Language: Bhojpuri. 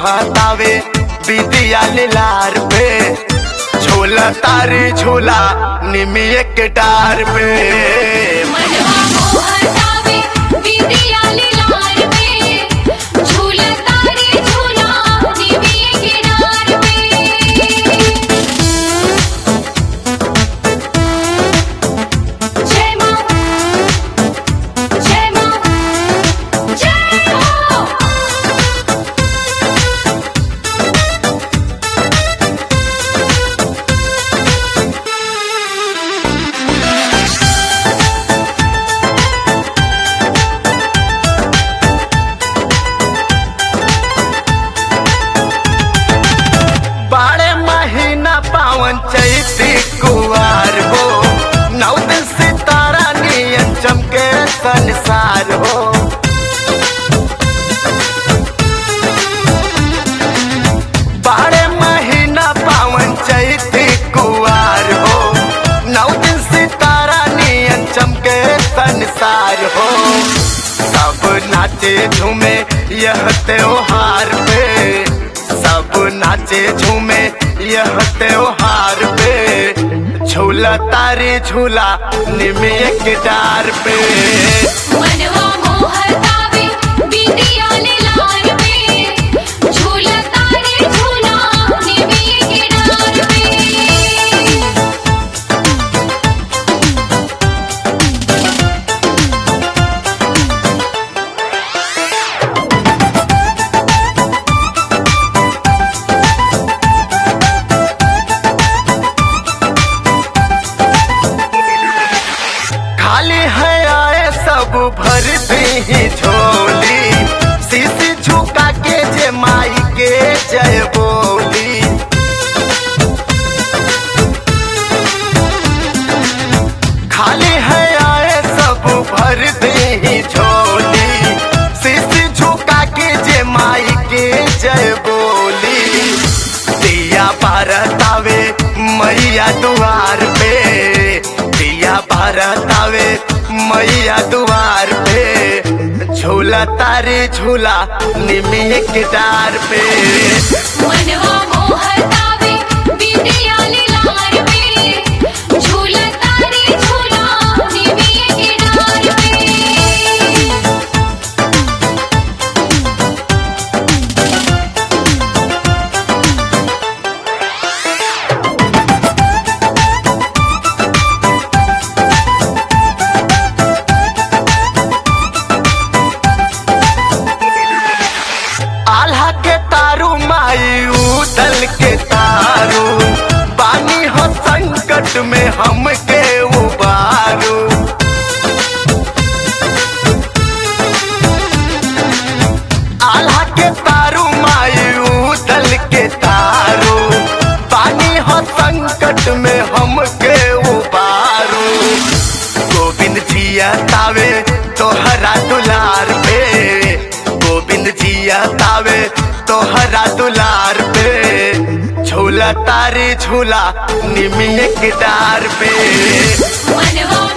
मोहतावे बिदिया लार पे झूला तारी झूला निमिये के डार पे मनवा मोहतावे बिंदिया लाल पे झूला तारे झूला निमिये किनार पे जय मां जय मां जय हो बारह महीना पावन चैती कुवार हो नौ दिन सितारा नियन चमके संसार हो बारह महीना पावन चैती कुवार हो नौ दिन सितारा नियन चमके संसार हो सब नाचे झूमे यह त्योहार पे सब नाचे झूमे यह त्योहार पे झूला तारी झूला निमिये के डार पे मनवा मोहतावे बिंदिया लाल पे झूला तारे झूला निमिये किनार पे खाली है आए सब भरती ही झोली शीशी झुका के जे माई के जय बोली खाली है आए सब भरती ही झोली शीशी झुका के जे माई के जय बोली दिया भारतावे मैया दुआर पे दिया भारतावे मैया दुआर पे झूला तारे झूला निमिये के डार पे मनवा मोहतावे बिंदिया लाल पे झूला तारे झूला निमिये किनार पे आल्हा के तारू माई उदल के तारू बानी हो संकट में हम के उबारू आल्हा के तारू माई उदल के तारू बानी हो संकट में हम के उबारू गोविंद जिया तावे तोहरा दुलार पे गोविंद जिया तावे तोहरा दुलार पे झूला तारी झूला निमिये के डार पे मनवा